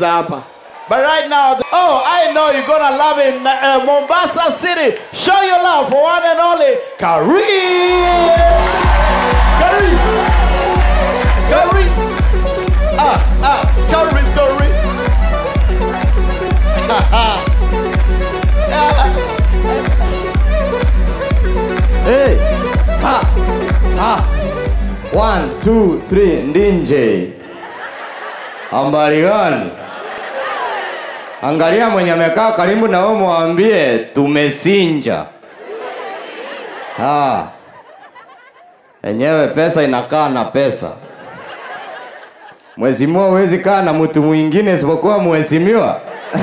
hapa. But right now, the- oh, I know you're gonna love it in uh, Mombasa City. Show your love for one and only Karis. Karis. Karis. Ah, ah, Karis, Karis. Hey. Ha. Ha. One, two, three, ndinje. Ambali gani? Angalia mwenye amekaa karibu na wewe mwambie tumesinja. Ha. Enyewe pesa inakaa na pesa. Mheshimiwa huwezi kaa na mtu mwingine isipokuwa mheshimiwa.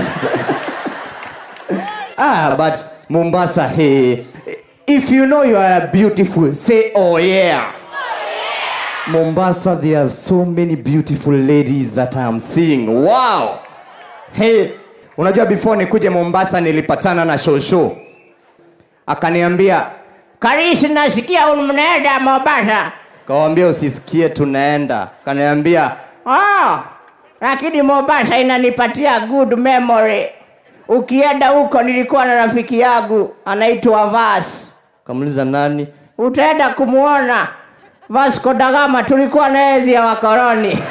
Ah, but Mombasa, hey, if you know you are beautiful, say oh yeah. Mombasa, there are so many beautiful ladies that I am seeing. Wow. Hey, unajua before nikuje Mombasa nilipatana na Shosho. Akaniambia, Karisi, nasikia mnaenda Mombasa. kawambia usisikie tunaenda. Kaniambia, Oh, lakini Mombasa inanipatia good memory. Ukienda huko, nilikuwa na rafiki yangu anaitwa Vas, kamuliza nani? utaenda kumwona Vasco da Gama, tulikuwa na enzi ya wakoloni.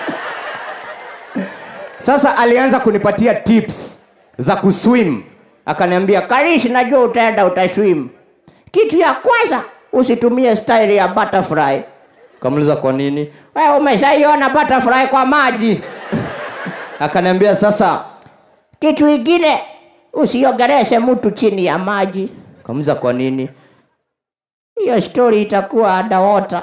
Sasa alianza kunipatia tips za kuswim. Akaniambia, Karisi, najua utaenda utaswim. Kitu ya kwanza usitumie style ya butterfly. kamuliza kwa nini? Wewe umeshaiona butterfly kwa maji. Akaniambia sasa, Kitu ingine usiogereshe mtu chini ya maji. kamuliza kwa nini? Hiyo story itakuwa underwater.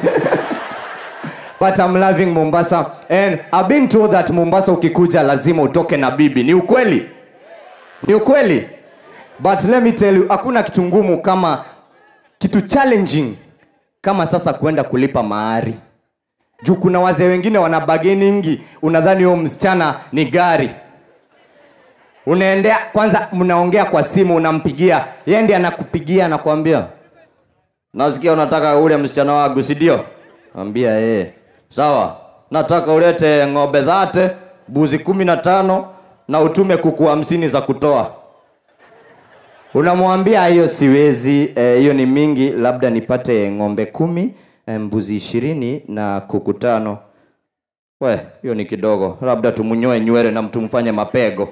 but I'm loving Mombasa and I've been told that Mombasa ukikuja lazima utoke na bibi. Ni ukweli? Ni ukweli? But let me tell you, hakuna kitu ngumu kama kitu challenging kama sasa kwenda kulipa mahari. Juu kuna wazee wengine wana bargainingi, unadhani huyo msichana ni gari. Unaendea kwanza, mnaongea kwa simu, unampigia yeye, ndiye anakupigia anakuambia, nasikia unataka ule msichana wangu, si ndio? Ambia yeye sawa, nataka ulete ng'ombe dhate, buzi kumi na tano na utume kuku hamsini za kutoa. Unamwambia hiyo siwezi, eh, hiyo ni mingi, labda nipate ng'ombe kumi, eh, mbuzi ishirini na kuku tano. We, hiyo ni kidogo, labda tumunyoe nywele na mtumfanye mapego.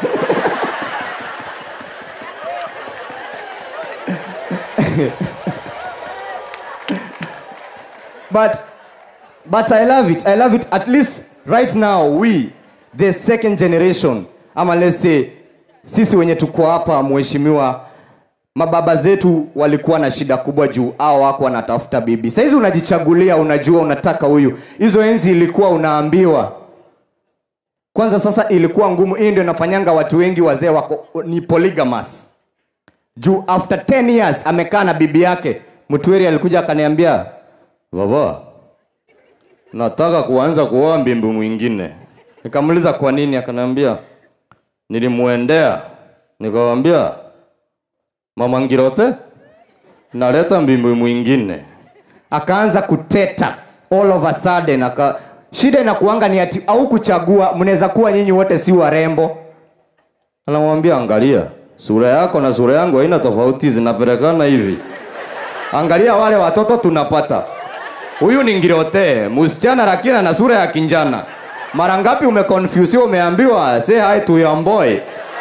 but but I love it. I love it. At least right now we the second generation ama let's say sisi wenye tuko hapa mheshimiwa mababa zetu walikuwa na shida kubwa juu au wako wanatafuta bibi sahizi unajichagulia unajua unataka huyu hizo enzi ilikuwa unaambiwa kwanza sasa ilikuwa ngumu hii ndio inafanyanga watu wengi wazee wako ni polygamous juu after 10 years amekaa na bibi yake mtweri alikuja akaniambia vava nataka kuanza kuoa mbimbi mwingine nikamuuliza kwa nini akaniambia nilimwendea nikawambia mama ngirote naleta mbimbi mwingine akaanza kuteta all of a sudden aka shida inakuanga ni ati au kuchagua mnaweza kuwa nyinyi wote si warembo anamwambia angalia sura yako na sura yangu haina tofauti zinapelekana hivi angalia wale watoto tunapata huyu ni ngirote msichana lakini ana sura ya kinjana mara ngapi umeconfuse umeambiwa say hi to your boy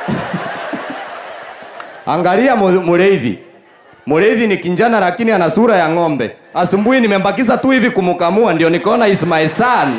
angalia mu- mureithi mureithi ni kinjana lakini ana sura ya ng'ombe asubuhi nimembakiza tu hivi kumukamua ndio nikaona is my son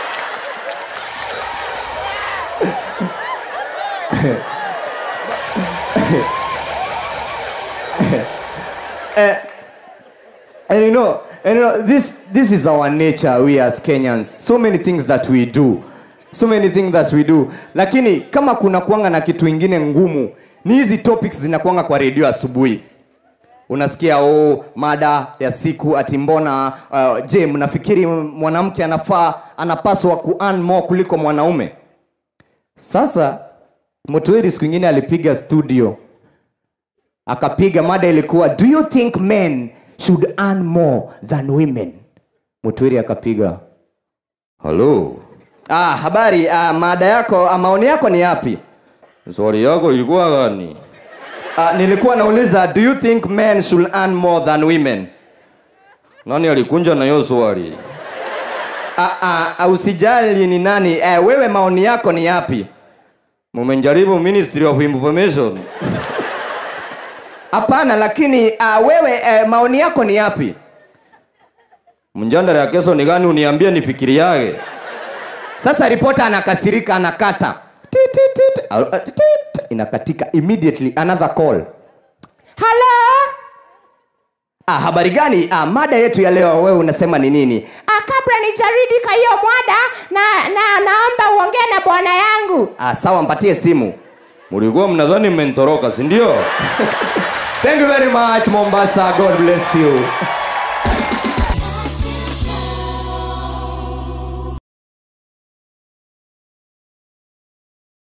And you know, and you know, this this is our nature we as Kenyans. So many things that we do. So many things that we do. Lakini kama kuna kuanga na kitu ingine ngumu, ni hizi topics zinakuanga kwa redio asubuhi. Unasikia oh, mada ya siku ati mbona uh, je, mnafikiri mwanamke anafaa anapaswa ku earn more kuliko mwanaume? Sasa Mutweri siku ingine alipiga studio akapiga mada ilikuwa do you think men should earn more than women mutwiri akapiga halo Ah, habari. Ah, mada yako, ah, maoni yako ni yapi? Swali yako ilikuwa gani? Ah, nilikuwa nauliza do you think men should earn more than women? Nani alikunja na hiyo swali? Ah, ah, ah, usijali ni nani. Eh, wewe maoni yako ni yapi? Mumejaribu Ministry of Information. Hapana, lakini ah, wewe eh, maoni yako ni yapi? Mjandala ya kesho ni gani uniambie nifikiri yake? Sasa ripota anakasirika, anakata Tit, tit, tit. Ah, ah, tit, tit. inakatika immediately another call. Hello? Ah, habari gani? Ah, mada yetu ya leo wewe unasema ni nini? Ah, kabla nijaridika hiyo mwada na, na naomba uongee na bwana yangu. Ah, sawa, mpatie simu. Mlikuwa mnadhani mmentoroka, si ndio? Thank you very much Mombasa. God bless you.